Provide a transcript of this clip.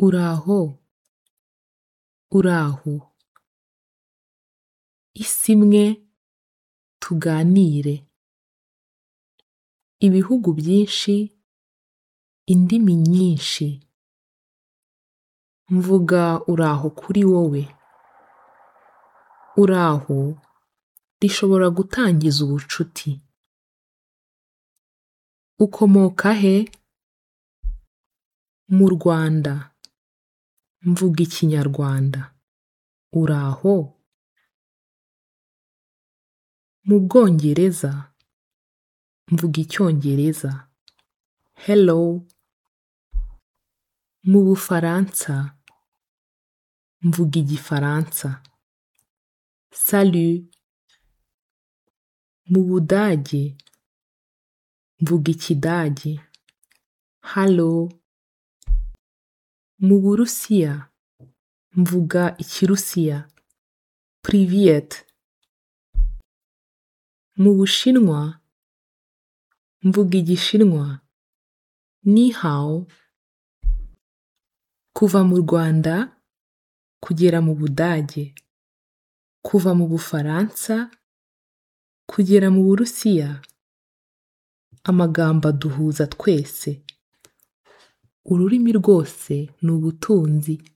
uraho uraho isi imwe tuganire ibihugu byinshi indimi nyinshi mvuga uraho kuri wowe uraho rishobora gutangiza ubucuti ukomoka he mu rwanda mvuga ikinyarwanda uraho mu bwongereza mvuga icyongereza hello mu bufaransa mvuga igifaransa salut mu budage mvuga ikidage hallo mu burusiya mvuga ikirusiya privet mu bushinwa mvuga igishinwa ni hao kuva mu rwanda kugera mu budage kuva mu bufaransa kugera mu burusiya amagambo aduhuza twese ururimi rwose ni ubutunzi